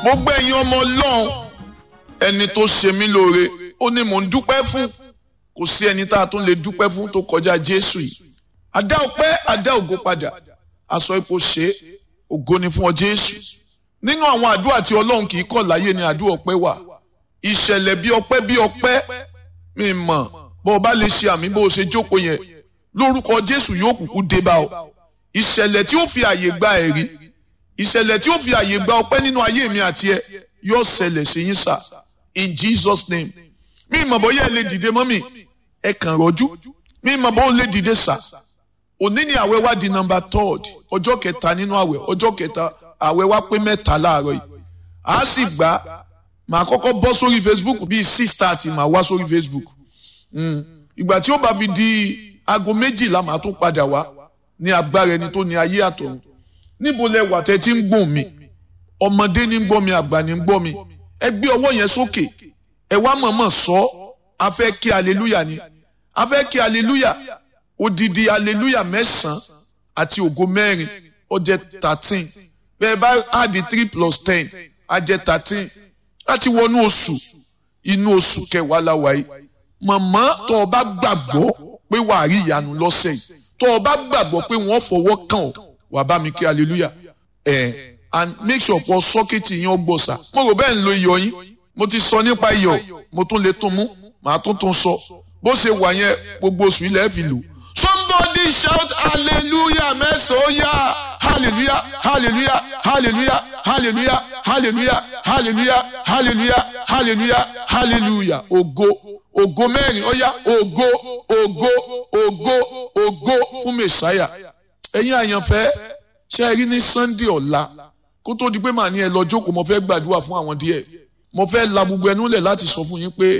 gbogbo ẹ̀yin ọmọ ọlọ́run ẹni tó ṣe mí lóore ó ní mò ń dúpẹ́ fún kò sí ẹni tá a tún lè dúpẹ́ fún tó kọjá jésù yìí àdá ọpẹ́ àdá ògo padà aṣọ ipò ṣe ògo ni fún ọ jésù nínú àwọn àdúrà tí ọlọ́run kì í kọ̀ láyé ni àdúrà ọpẹ́ wà ìṣẹ̀lẹ̀ bí ọpẹ́ bí ọpẹ́ mi mọ̀ bó o bá lè ṣe àmì bó o ṣe jókòó yẹn lórúkọ jésù yóò kúkú dé bá ọ ìṣẹ̀lẹ̀ tí ó fi àyè gba ẹ̀rí ìṣẹ̀lẹ̀ tí ó fi àyè gba ọpẹ́ nínú ayé mi àti ẹ yóò ṣẹlẹ̀ sí yín sà in jesus name mi mọ̀ bóyá ẹ lè dìde mọ́ mi ẹ kàn rọ́jú mi mọ̀ bóyá ẹ lè dìde sà òní ni àwẹ̀ wá di number third ọjọ́ kẹta nínú àwẹ̀ ọjọ́ kẹta àwẹ̀ wá pé mẹ́ta láàárọ̀ yìí a sì gbà màá kọ́kọ́ bọ́ sórí facebook bíi six thirty màá wá sórí facebook ìgbà tí ó bá fi di aago méjìlá màá tún padà wá ní agbára ẹni tó ní ayé àtọ̀run níbo lẹ wà tẹ́ tí ń gbọ̀n mi ọmọdé ní ń gbọ́ mi àgbà ní ń gbọ́ mi ẹ gbé ọwọ́ yẹn sókè ẹ wá mọ̀mọ́ sọ a fẹ́ kí aleluya ni a fẹ́ kí aleluya odidi aleluya mẹ́sàn-án àti ògo mẹ́rin ó jẹ́ thirteen bẹ́ẹ̀ bá add three plus ten á jẹ́ thirteen láti wọnú oṣù inú oṣù kẹwàá la wà yìí mọ̀mọ́ tó o bá gbàgbọ́ pé wàá rí ìyanu lọ́sẹ̀ yìí tó o bá gbàgbọ́ pé wọ́n fọwọ́ kàn ọ́ wàá bá mi kí hallelujah ẹ̀ and make sure pọ̀ sọ́kẹ́tì yẹn ọgbọ̀nsà mo rò bẹ́ẹ̀ ń lo iyọ̀ yín mo ti sọ nípa iyọ̀ mo tún lè tún mú màá tún tún sọ bó ṣe wà yẹn gbogbo oṣù ilẹ̀ fi lò. somebody shout hallelujah mẹ́sàn-án yá hallelujah hallelujah hallelujah hallelujah hallelujah hallelujah hallelujah hallelujah hallelujah ògo ògo mẹ́rin ó yá ògo ògo ògo ògo fún mẹ́sáyà ẹ̀yin àyànfẹ́ ṣe é rí ní sunday ọ̀la kó tó di pé màá ní ẹ lọ jókòó mo fẹ́ gbàdúrà fún àwọn díẹ̀ mo fẹ́ la gbogbo ẹnu lẹ̀ láti sọ fún yín pé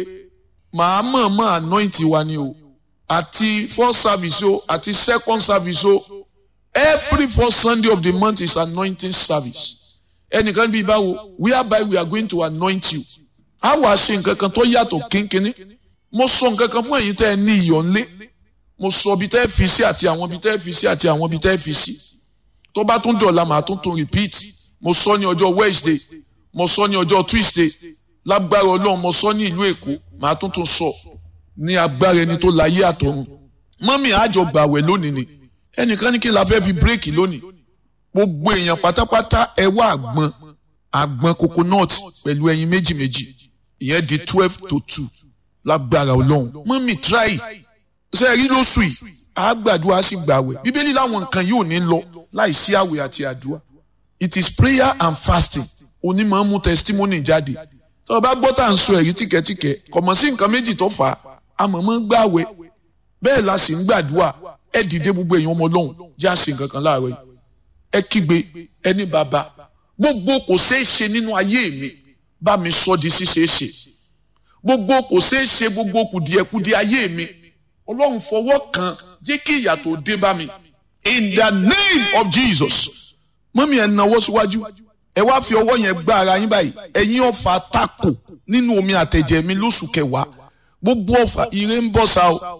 màá mọ̀ mọ́ anoint wa ni o àti first service o àti second service o every first sunday of the month is anointing service ẹnìkan bíi báwo whereby we are going to anoint you a wàá ṣe nǹkan kan tó yàtọ̀ kínkínní mo sọ nǹkan kan fún ẹ̀yin tẹ́ ẹ ní iyọ̀ ńlé mo sọ ibi tẹ́ ẹ fi sí àti àwọn ibi tẹ́ ẹ fi sí àti àwọn ibi tẹ́ ẹ fi sí tó bá tún dọ̀la màá tún tún repeat mo sọ ní ọjọ́ wednesday mo sọ ní ọjọ́ tuesday lágbára ọlọ́run mo sọ ní ìlú èkó màá tún tún sọ ní agbára ẹni tó láyé àtọ̀run mọ́mí àjọ gbàwẹ̀ lónìí ni ẹnìkan ní kí la fẹ́ fi bírèkì lónìí gbogbo èèyàn pátápátá ẹ wá àgbọn àgbọn coconut pẹ̀lú ẹyin méjì méjì ìyẹn di twelve to two lágbára ọlọ́run mọ́mí try ṣe rí lóṣù yìí àgbàdua sì gbàwẹ̀ bíbélì láwọn nǹkan yóò ní lọ láì sí àwẹ̀ àti àdúrà it is prayer and fasting onímọ̀ ń mú testimony jáde tó o bá gbọ́ tá à ń sọ ẹ̀rí tìkẹ́tìkẹ́ kọ̀mọ̀ sí nǹkan méjì tó fà á àmọ̀mọ́ gbàwẹ̀ bẹ́ẹ̀ la sì ń gbàdúrà ẹ dìde gbogbo èèyàn ọmọ ọlọ́run jẹ́ àṣẹ nǹkan kan láàárọ̀ yìí ẹ kígbe ẹni bàbá gbogbo kò ṣeé ṣe nínú ayé mi bá mi sọ di ṣíṣeé ṣe gbogbo kò ṣeé ṣe gbogbo kùdìẹ̀kudì ayé mi ọlọ́run fọwọ́ kan jẹ́ kí ìyà tó dé bá mi in the name of jesus mọ́mí ẹ̀ náwó síwájú ẹ wá fi ọwọ́ yẹn gbá ara yín báyìí ẹ̀yin ọ̀fà tako nínú omi àtẹ̀jẹ̀ mi lóṣù kẹwàá gbogbo ọ̀fà ire ń bọ̀ sá o